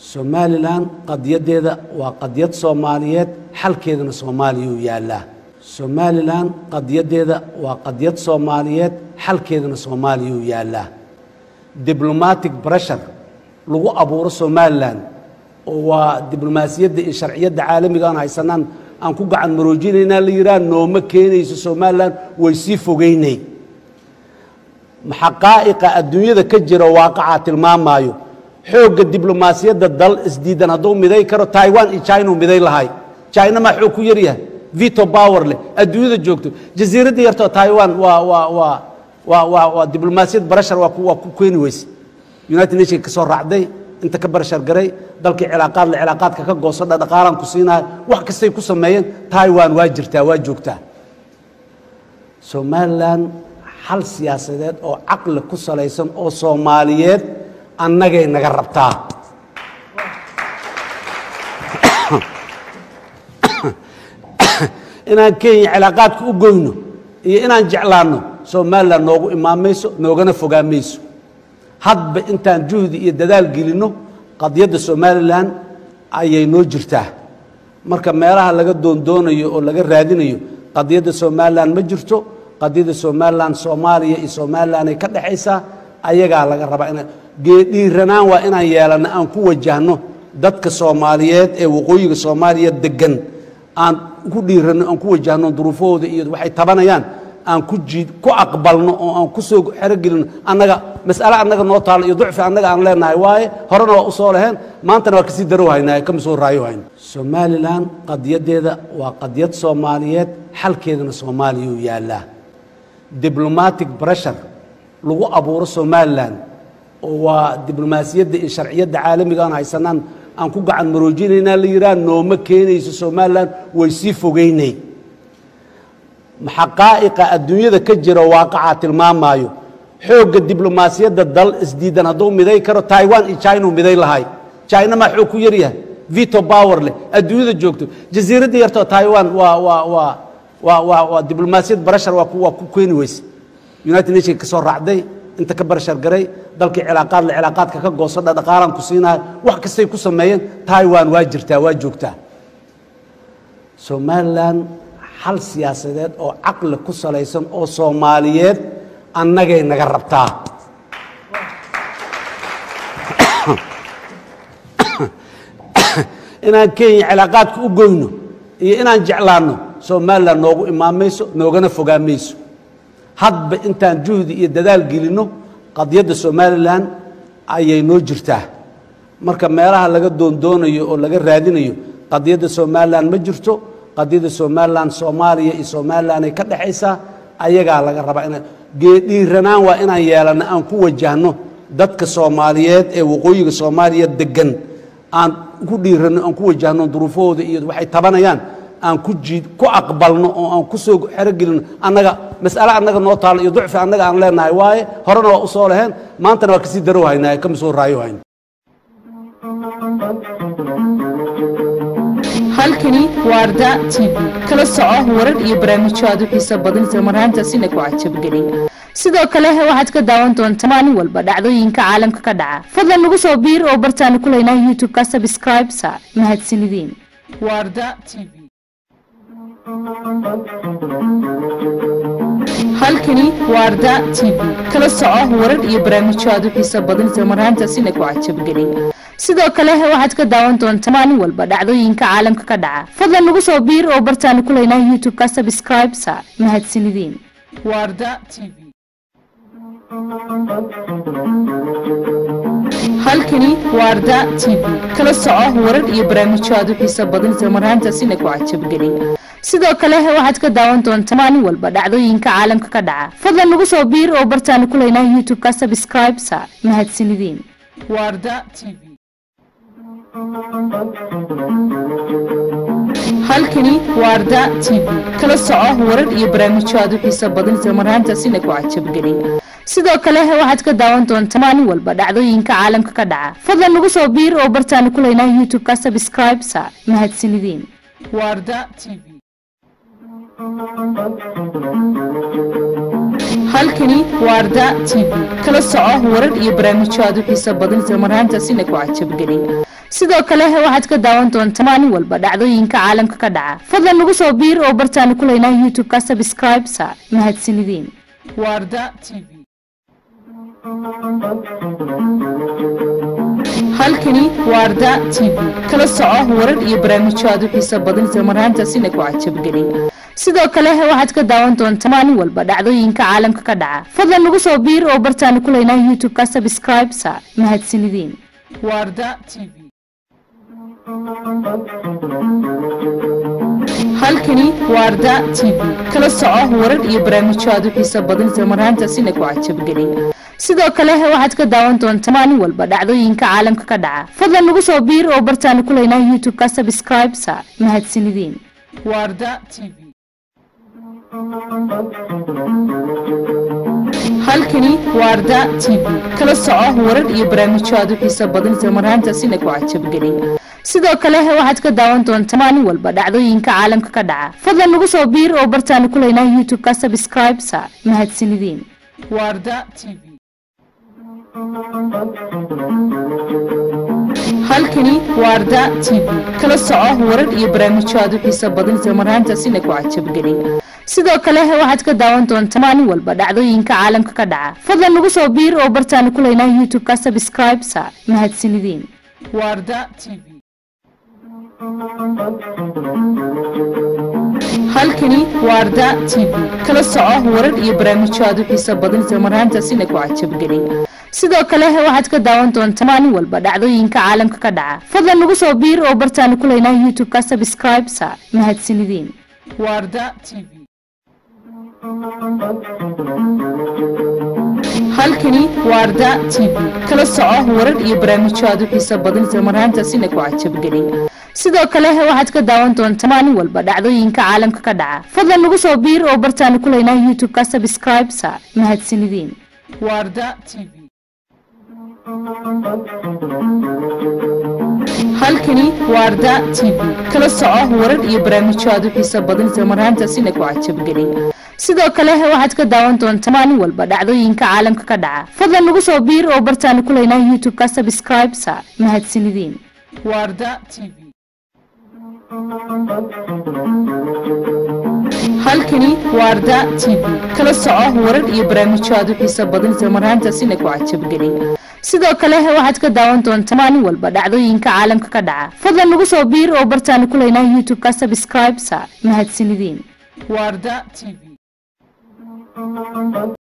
somalilan qadiyadeeda waa qadiyad soomaaliyeed xalkeedana soomaaliya uu yaallaa somalilan qadiyadeeda waa qadiyad soomaaliyeed xalkeedana soomaaliya uu yaallaa diblomatic bressure lagu abuuro somalilan oo waa diblomaasiyadda iyo sharciyadda caalamiga aan haysanaan aan ku gacan maroojinaynaa la yidhaha nooma keenayso somalilan way sii fogeynay xaqaa'iqa adduunyada ka jira waaqacaa tilmaamaayo xoogga diblomaasiyadda dal isdiidan hadduu miday karo taiwan iyo china uu miday lahay china maa xoog ku yaryahay vito power leh adduunyada joogto jasiiradda yartoo taiwan waa waa waa waa waa waa diblomaasiyad barashar waa ku waa ku keeni weyse united nation ka soo raacday inta ka barashar garay dalkii cilaaqaad le cilaaqaadka ka goosadha dhaqaalaan ku siinayo wax kastay ku sameeyeen taiwan waa jirtaa waa joogtaa somalilan xal siyaasadeed oo caqli ku salaysan oo soomaaliyeed annagay naga rabtaa inaan kenya cilaaqaadka u goyno iyo inaan jeclaanno somalilan noogu imaan mayso noogana fogaan mayso hadba intaan juhdi iyo dadaal gelinno qadiyadda somalilan ayay noo jirtaa marka meelaha laga doondoonayo oo laga raadinayo qadiyadda somalilan ma jirto qadiyadda somalilan soomaaliya iyo somalilan ay ka dhexaysaa ayagaa laga rabaa ina geedhiiranaan waa inaan yeelanno aan ku wajahno dadka soomaaliyeed ee waqooyiga soomaaliya degan aan ku dhiiranno aan ku wajahno duruufahooda iyo waxay tabanayaan aan ku jiid ku aqbalno oo aan ku soo xerogelino annaga mas'ale annaga noo taalo iyo ducfi annaga aan leenahay waaye horena waa u soo laheen maantana waa kasii darow haynaa kama soo raayo hayno somalilan qadiyadeeda waa qadiyad soomaaliyeed xalkeedana soomaaliya uu yaallaa diblomatic bressure lagu abuuro somalilan oo waa diblomaasiyadda iyo sharciyadda caalamiga aan haysanaan aan ku gacan maroojinaynaa la yidhaha nooma keenayso somalilan way sii fogeynay xaqaa'iqa adduunyada ka jira waaqacaa tilmaamaayo xoogga diblomaasiyadda dal isdiidan hadduu miday karo taiwan iyo china uu miday lahay china maa xoog ku yaryahay vito power leh adduunyada joogto jasiiradda yartoo taiwan waa waa waa waa waa waa diblomaasiyad barashar waa ku waa ku keeni weyse united nation ka soo raacday inta ka barashar garay dalkii cilaaqaad le cilaaqaadka ka goosadha dhaqaalaan ku siinayo wax kastay ku sameeyeen taiwan waa jirtaa waa joogtaa somalilan xal siyaasadeed oo caqli ku salaysan oo soomaaliyeed annagay naga rabtaa inaan kenya cilaaqaadka u goyno iyo inaan jeclaanno somalilan noogu imaan mayso noogana fogaan mayso hadba intaan juhdi iyo dadaal gelinno qadiyadda somalilan ayay noo jirtaa marka meelaha laga doondoonayo oo laga raadinayo qadiyadda somalilan ma jirto qadiyadda somalilan soomaaliya iyo somalilan ay ka dhexaysaa ayagaa laga rabaa ina geedhiiranaan waa inaan yeelanno aan ku wajahno dadka soomaaliyeed ee waqooyiga soomaaliya degan aan ku dhiiranno aan ku wajahno duruufahooda iyo waxay tabanayaan aan ku jiid ku aqbalno oo aan ku soo xerogelino annaga mas'ale annaga noo taalo iyo ducfi annaga aan leenahay waaye horena waa u soo laheen maantana waa kasii darow haynaa kama soo raayo hayno halkani waa arda t v kala soco warar iyo barnaamijyo aad u xiiso badan isla marhaantaasina ku cajabgeliya sidoo kale waxaad ka daawan doontaa maalin walba dhacdooyinka caalamka ka dhaca fadlan nagu soo biir oo bartaanu ku leynaa youtube-ka subscribe sa mahadsanideen waa arda t v halkani waa arda t v kala soco warar iyo barnaamijyo aad u xiiso badan isla marhaantaasina ku cajabgeliya sidoo kale waxaad ka daawan doontaa maalin walba dhacdooyinka caalamka ka dhaca fadlan nagu soo biir oo bartaanu ku leynaa youtube-ka subscribe sa mahadsanideen waa arda t v halkani waa arda t v kala soco warar iyo barnaamijyo aad u xiiso badan isla marhaantaasina ku cajabgeliya sidoo kale waxaad ka daawan doontaa maalin walba dhacdooyinka caalamka ka dhaca fadlan nagu soo biir oo bartaanu ku leynaa youtube-ka subscribe sa mahadsanideen waa arda t v halkani waa arda t v kala soco warar iyo barnaamijyo aad u xiiso badan isla marhaantaasina ku cajabgeliya sidoo kale waxaad ka daawan doontaa maalin walba dhacdooyinka caalamka ka dhaca fadlan nagu soo biir oo bartaanu ku leynaa youtube-ka subscribe sa mahadsanideen waa arda t v halkani waa arda t v kala soco warar iyo barnaamijyo aad u xiiso badan isla marhaantaasina ku cajabgeliya sidoo kale waxaad ka daawan doontaa maalin walba dhacdooyinka caalamka ka dhaca fadlan nagu soo biir oo bartaanu ku leynaa youtube-ka subscribe sa mahadsanideen warda t v halkani waarda t v kala soco warar iyo barnaamijyo aad u xiiso badan isla marhaantaasina ku cajabgeliya sidoo kale waxaad ka daawan doontaa maalin walba dhacdooyinka caalamka ka dhaca fadlan nagu soo biir oo bartaanu ku leynaa youtube-ka subscribe sa mahadsanideen warda t v halkani waarda t v kala soco warar iyo barnaamijyo aad u xiiso badan isla marhaantaasina ku cajabgeliya sidoo kale waxaad ka daawan doontaa maalin walba dhacdooyinka caalamka ka dhaca fadlan nagu soo biir oo bartaanu ku leynaa youtube-ka subscribe sa mahadsanideen warda t v halkani waarda t v kala soco warar iyo barnaamijyo aad u xiiso badan isla marhaantaasina ku cajabgeliya sidoo kale waxaad ka daawan doontaa maalin walba dhacdooyinka caalamka ka dhaca fadlan nagu soo biir oo bartaanu ku leynaa youtube-ka subscribe sa mahadsanideen warda t v halkani waarda t v kala soco warar iyo barnaamijyo aad u xiiso badan isla marhaantaasina ku cajabgeliya sidoo kale waxaad ka daawan doontaa maalin walba dhacdooyinka caalamka ka dhaca fadlan nagu soo biir oo bartaanu ku leynaa youtube-ka subscribe sa mahadsanideen warda t v halkani waarda t v kala soco warar iyo barnaamijyo aad u xiiso badan isla marhaantaasina ku cajabgeliya sidoo kale waxaad ka daawan doontaa maalin walba dhacdooyinka caalamka ka dhaca fadlan nagu soo biir oo bartaanu ku leynaa youtube-ka subscribe sa mahadsanideen warda t v halkani waarda t v kala soco warar iyo barnaamijyo aad u xiiso badan isla marhaantaasina ku cajabgeliya sidoo kale waxaad ka daawan doontaa maalin walba dhacdooyinka caalamka ka dhaca fadlan nagu soo biir oo bartaanu ku leynaa youtube-ka subscribe sa mahadsanideen warda t v halkani waarda t v kala soco warar iyo barnaamijyo aad u xiiso badan isla marhaantaasina ku cajabgeliya sidoo kale waxaad ka daawan doontaa maalin walba dhacdooyinka caalamka ka dhaca fadlan nagu soo biir oo bartaanu ku leynaa youtube-ka subscribe sa mahadsanideen warda t v halkani waarda t v kala soco warar iyo barnaamijyo aad u xiiso badan isla marhaantaasina ku cajabgeliya sidoo kale waxaad ka daawan doontaa maalin walba dhacdooyinka caalamka ka dhaca fadlan nagu soo biir oo bartaanu ku leynaa youtube-ka subscribe sa mahadsanideen warda t v